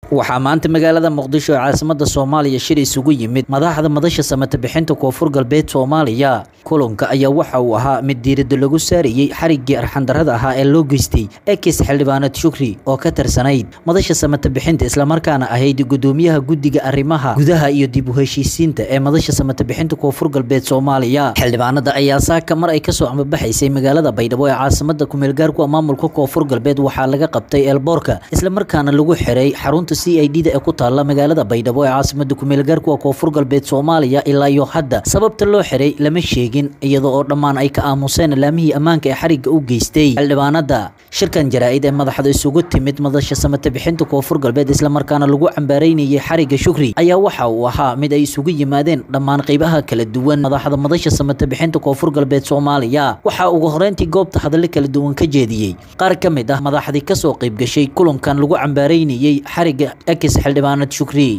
waxaa maanta magaalada muqdisho ee caasimada soomaaliya shir isugu yimid madaxda madasha samata bixinta koonfur galbeed soomaaliya kulanka ayaa waxa uu ahaa mid diirada lagu saarayey xariggii arxandarada ahaa ee loo geystay ekis xildhibaanad shukri oo ka tirsanayd madasha samata bixinta islamarkaana ahayd gudoomiyaha guddiga arrimaha gudaha iyo dib u heshiisiinta ee madasha samata bixinta koonfur galbeed soomaaliya xildhibaanada ayaa saaka mar ay kasoo ambabaxaysay magaalada baydhabo ee caasimada kumeelgaarku maamulka koonfur galbeed waxaa laga qabtay eelboorka islamarkaana lagu xiray xarunta c i d da ee ku taala magaalada baydhabo ee caasimada kumeelgaarku koonfur galbeed soomaaliya ilaa iyo hadda sababta loo xiray lama sheegin iyada oo dhammaan ay ka aamuseen laamihii ammaanka ee xarigga u geystay xildhibaanada shirkan jaraa-id ee madaxda isugu timid madasha samata bixinta koonfur galbeed islamarkaana lagu cambaaraynayay xarigga shukri ayaa waxa uu ahaa mid ay isugu yimaadeen dhammaan qeybaha kala duwan madaxda madasha samata bixinta koonfur galbeed soomaaliya waxaa ugu horeyntii goobta hadallo kala duwan ka jeediyey qaar ka mid ah madaxdii kasoo qeyb gashay kulankan lagu cambaaraynayey xarigga ekis xildhibaanad shukri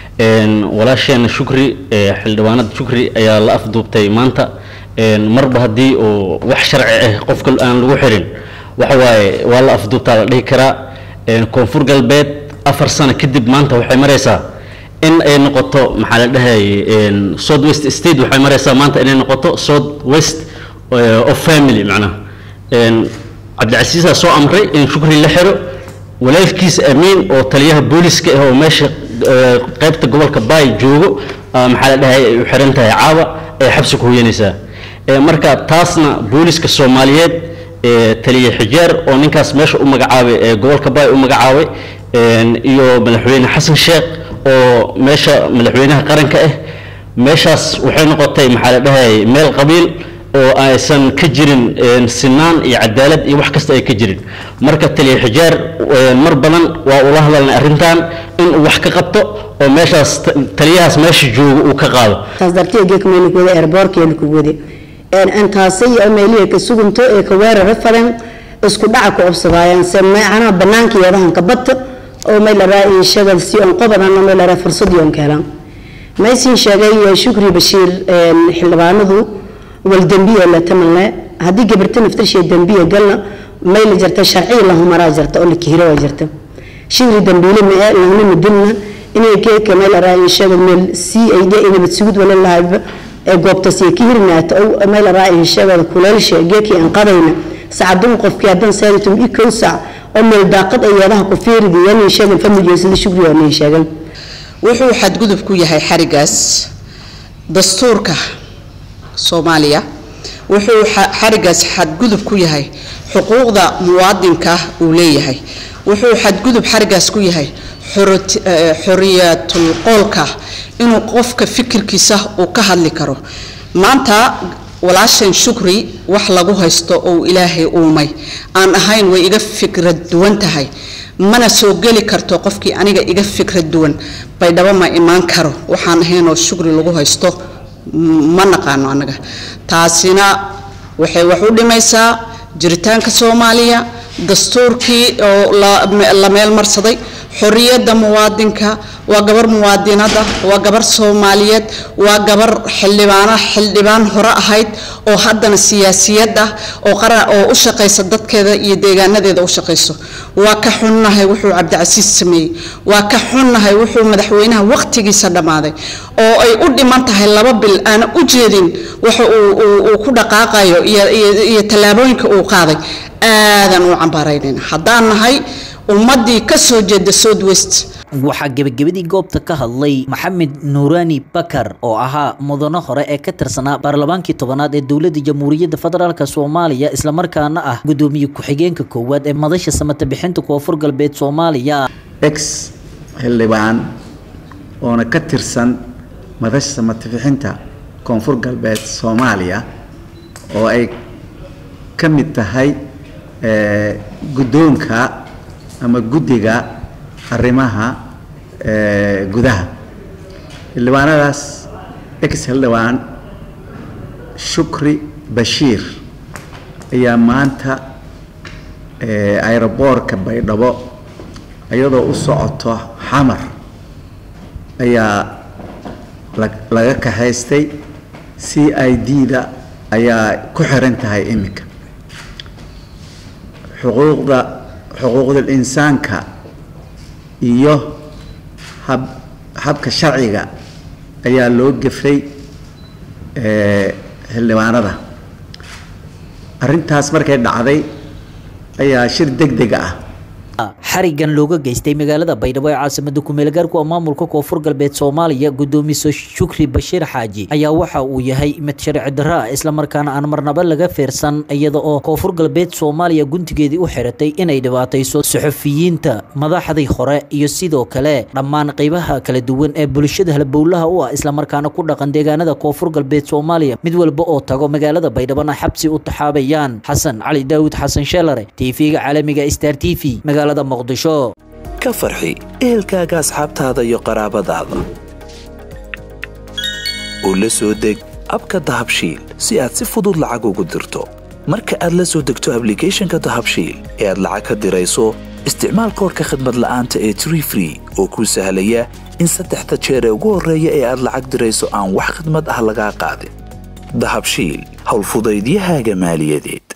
walaasheena shukri xildhibaanad shukri ayaa la afduubtay maanta marba haddii uu wax sharci ah qofka aan lagu xirin waxa waaye waa la afduubtaa la dhihi karaa koonfur galbeed afar sano kadib maanta waxay maraysaa in ay noqoto maxaa la dhahay south west state waxay maraysaa maanta inay noqoto south west of family macnaha cabdicasiisaa soo amray in shukri la xiro walaalkiisa amiin oo taliyaha booliska ah oo meesha qaybta gobolka baay joogo maxaa la dhahay ay u xiran tahay caawa ay xabsi ku hoyanaysaa marka taasna booliska soomaaliyeed taliya xijaar oo ninkaas meesha u magacaabay ee gobolka baay u magacaabay iyo madaxweyne xasan sheekh oo meesha madaxweynaha qaranka ah meeshaas waxay noqotay maxaa la dhahay meel qabiil oo aysan ka jirin sinaan iyo cadaalad iyo wax kasta ay ka jirin marka taliya xijaar mar badan waa ula hadalnay arrintan inuu wax ka qabto oo meeshaas taliyahaas meesha joogo uu ka qaado taas darteed geeka meelikuwada airboorkeena kuwada intaasay meelihi ka sugunto ee ka weerara fadan isku dhaca ku obsadaayaan se macnaha banaanka yadahan ka badta oo may laraa in shagal si on qobadan may laraa fursad yoon keelan maysin sheegay shukri bashiir xildhibaanadu wal dembiya la tamalne haddii gabarta naftarshay dembiya galna may la jirta sharciya lahumaraa jirta oo la kihiro waa jirta shigri dambiile ma ee lahna midilna inay keeka may laraa in shagal meel si ay dhe inabad sugud wala lahayba ee goobtaas ay ka hirnaata oo may laraa in shagal kuleelsha geekii aan qadayna sacadun qofkii haddaan saaritum ikow sac oo meel daaqad ay yeedaha ku fiiridi yani shagal familyo sida shukri waa nay sheegan wuxuu xadgudub ku yahay xarigaas dastuurka soomaaliya wuxuu xarigaas xadgudub ku yahay xuquuqda muwaadinka uu leeyahay wuxuu xadgudub xarigaas ku yahay xoriyatul qoolka inuu qofka fikirkiisa uu ka hadli karo maanta walaashan shukri wax lagu haysto oo ilaahay uumay aan ahayn way iga fikrad duwan tahay mana soo geli karto qofkii aniga iga fikrad duwan baydhabo ma imaan karo waxaan ahaynoo shukri lagu haysto ma naqaano annaga taasina waxay wax u dhimaysaa jiritaanka soomaaliya dastuurkii oo la meel marsaday xorriyadda muwaadinka waa gabar muwaadinada waa gabar soomaaliyeed waa gabar xildhibaana xildhibaan hore ahayd oo haddana siyaasiyad ah oo qaran oo u shaqaysa dadkeeda iyo deegaanadeeda u shaqayso waa ka xunnahay wuxuu cabdicasiis sameeyey waa ka xunnahay wuxuu madaxweynaha waqtigiisa dhammaaday oo ay u dhiman tahay laba bil aana u jeedin waxa uu ku dhaqaaqayo iyo tallaabooyinka uu qaaday aadan u cambaaraynayna haddaan nahay ummadii ka soo jeeda south west waxaa gebagabadii goobta ka hadlay maxamed nuurani bakar oo ahaa mudano hore ee ka tirsanaa baarlamaankii tobanaad ee dowladda jamhuuriyadda federaalk soomaaliya islamarkaana ah gudoomiye ku-xigeenka koowaad ee madasha samata bixinta koonfur galbeed soomaaliya ex xildhibaan oona ka tirsan madasha samata bixinta koonfur galbeed soomaaliya oo ay ka mid tahay guddoonka ama guddiga arrimaha gudaha xildhibaanadaas ex xildhibaan shukri bashiir ayaa maanta aeroboorka baydhabo iyadoo u socoto xamar ayaa laga kaxaystay c i d da ayaa ku xiran tahay iminka xuquuqda xuquuqdul insaanka iyo hab habka sharciga ayaa loo gefray xildhibaanada arrintaas markay dhacday ayaa shir deg deg ah xarigan looga geystay magaalada baydhabo ee caasimada kumeelgaarku oo maamulka koonfur galbeed soomaaliya gudoomiso shukri bashiir xaaji ayaa waxa uu yahay mid sharci darro ah islamarkaana aan marnaba laga fiirsan iyada oo koonfur galbeed soomaaliya guntigeedii u xiratay inay dhibaatayso suxufiyiinta madaxdii hore iyo sidoo kale dhammaan qeybaha kala duwan ee bulshada halbowlaha u ah islamarkaana ku dhaqan deegaanada koonfur galbeed soomaaliya mid walba oo tago magaalada baydhabona xabsi u taxaabayaan xasan cali daawud xasan sheelare tv-ga caalamiga star t v ka farxi ehelkaaga asxaabtaada iyo qaraabadaada u la soo deg abka dahabshiil si aad si fudud lacag ugu dirto marka aad la soo degto ablicathonka dahabshiil ee aad lacag ka dirayso isticmaal koorka khadmad la'aanta ee tree free oo kuu sahlaya in saddexda jeer ee ugu horreeya ee aad lacag dirayso aan wax khadmad ah lagaa qaadin dahabshiil howlfudaydiyahaaga maaliyadeed